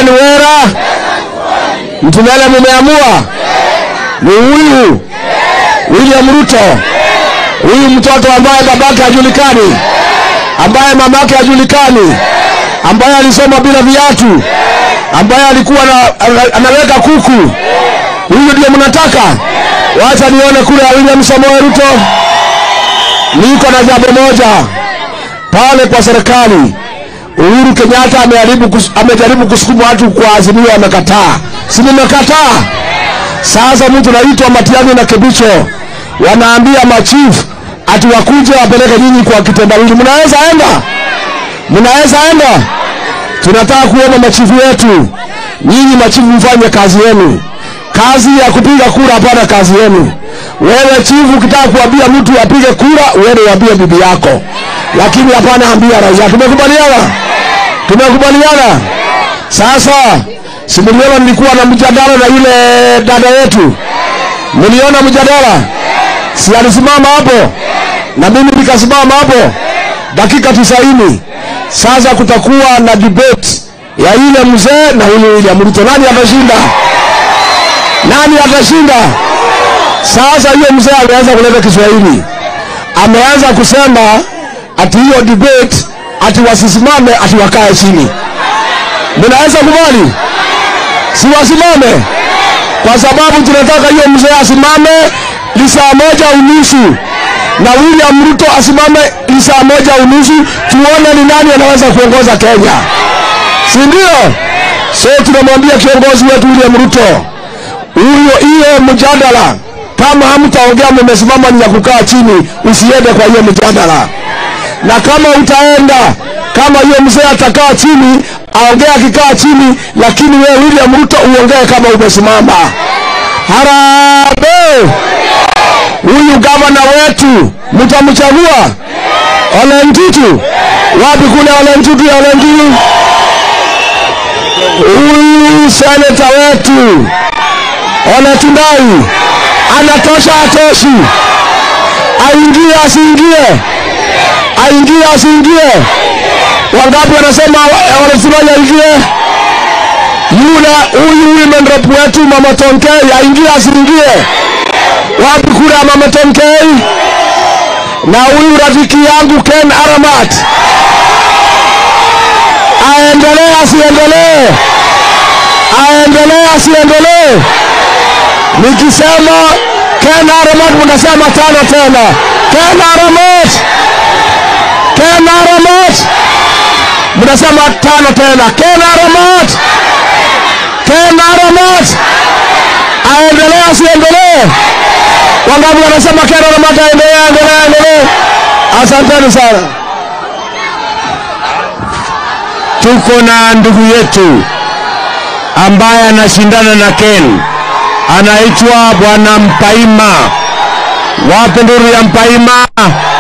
wera mtunele mumeamua ni huyu William Ruto, huyu mtoto ambaye babake hajulikani, ambaye mamake hajulikani, ambaye alisoma bila viatu, ambaye alikuwa na, ana- anaweka kuku. Huyu ndio mnataka? Wacha nione kule ya William Samoei Ruto. Niko na jambo moja pale kwa serikali. Uhuru Kenyatta amejaribu kus, amejaribu kusukuma watu kwa azimio, amekataa. Si nimekataa? Sasa mtu naitwa Matiang'i na Kibicho wanaambia machief ati wakuje wapeleke nyinyi kwa kitendawili. Mnaweza enda, mnaweza enda. Tunataka kuona machifu wetu, nyinyi machifu mfanye kazi yenu, kazi ya kupiga kura, hapana kazi yenu. Wewe chifu, ukitaka kuambia mtu apige kura, uende uambie bibi yako, lakini hapana ambia raia. Tumekubaliana, tumekubaliana. Sasa si mliona nilikuwa na mjadala na yule dada yetu, mliona mjadala, si alisimama hapo na mimi nikasimama hapo dakika tisaini. Sasa kutakuwa na debate ya yule mzee na huyu William Ruto, nani atashinda? Nani atashinda? Sasa hiyo mzee ameanza kuleta Kiswahili, ameanza kusema ati hiyo debate ati wasisimame ati wakae chini. Mnaweza kubali? Si wasimame, kwa sababu tunataka hiyo mzee asimame lisaa moja unusu na William Ruto asimame lisaa moja unusu, tuone ni nani anaweza kuongoza Kenya, si ndio? So tunamwambia kiongozi wetu William Ruto, huyo hiyo mjadala kama hamtaongea mmesimama ni ya kukaa chini, usiende kwa hiyo mjadala. Na kama utaenda, kama hiyo mzee atakaa chini, aongea akikaa chini, lakini wewe William Ruto uongee kama umesimama. Harambee! Huyu gavana wetu mtamchagua Ole Ntutu. Wapi kule Ole Ntutu ya Ole Ntutu? Huyu seneta wetu Ole Tundai anatosha, atoshi? Aingie asiingie? Aingie asiingie? Wangapi wanasema Ole Tundai aingie? Yule huyu women rep wetu mama Tonkei aingie asiingie? Wapi kura ya mama Tonkei? Na huyu rafiki yangu Ken Aramat aendelee asiendelee? Aendelee asiendelee? Nikisema Ken Aramat mnasema tano tena. Ken Aramat, Ken Aramat, mnasema tano tena. Ken Aramat, Ken Aramat, aendelee asiendelee? Wangapi wanasema Ken Aramat aendelee, aendelee, aendelee? Asanteni sana. tuko na ndugu yetu ambaye anashindana na Ken, anaitwa bwana Mpaima. Wapi nduru ya Mpaima?